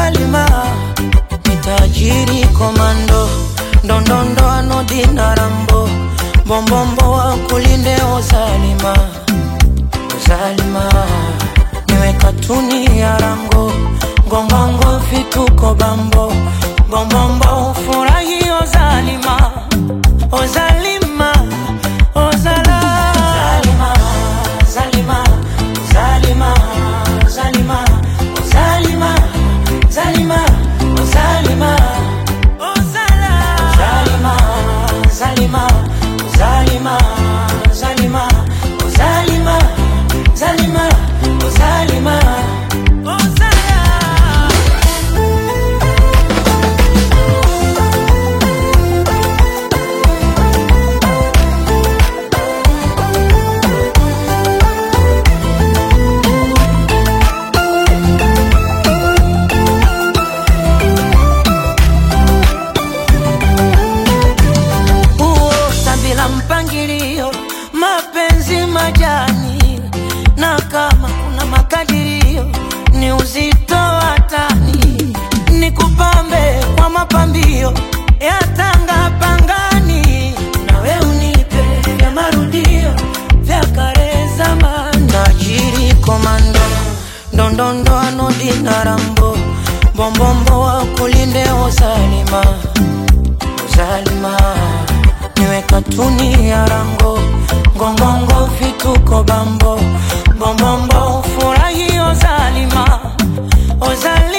Zalima ni tajiri komando, ndondondo anodina rambo, bombombo wa kulinde o Zalima, o Zalima niwe katuni ya rango, ngongongo vituko bambo, bombombo ufurahi o Zalima, o Zalima, o Zalima, Zalima, Zalima, Zalima, Zalima, Zalima, Zalima, Zalima, Zalima, Zalima, Zalima, Zalima, Zalima, Zalima, Zalima. Uota bila mpangilio, mapenzi majani, na kama kuna makadirio ni uzito wa tani, ni kupambe kwa mapambio ya tanga pangani, nawe unipe vya marudio vya kale zamani. Tajiri komando, ndondondo anodina rambo, bombombo wa kulinde o Zalima Zalima niwe katuni ya rango ngongongo vituko bambo bombombo furahi o Zalima o Zalima